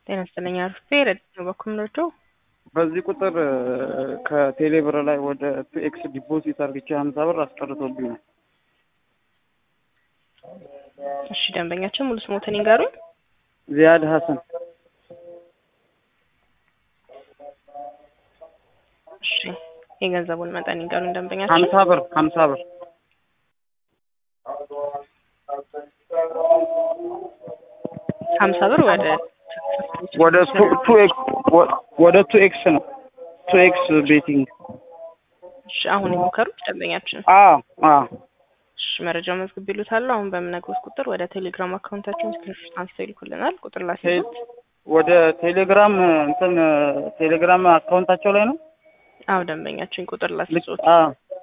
ጤና ይስጥልኝ አርፌ ረድኤት ነው በኩል ምረዳው በዚህ ቁጥር ከቴሌ ብር ላይ ወደ ቱኤክስ ዲፖዚት አርግቼ ሀምሳ ብር አስቀርቶብኝ ነው። እሺ ደንበኛችን ሙሉ ስሞትን ይንገሩኝ። ዚያድ ሀሰን እሺ የገንዘቡን መጠን ይንገሩኝ ደንበኛችን። ሀምሳ ብር ሀምሳ ብር ሀምሳ ብር ወደ ወደ ቱ ኤክስ ወደ ቱ ኤክስ ነው ቱ ኤክስ ቤቲንግ እሺ አሁን የሞከሩት ደንበኛችን አዎ አዎ እሺ መረጃው መዝግብ ይሉታል። አሁን በምነግሮት ቁጥር ወደ ቴሌግራም አካውንታችን ስክሪንሾት አንስተው ይልኩልናል። ቁጥር ላስይዙት። ወደ ቴሌግራም እንትን ቴሌግራም አካውንታቸው ላይ ነው አዎ ደንበኛችን ቁጥር ላስይዙት። አዎ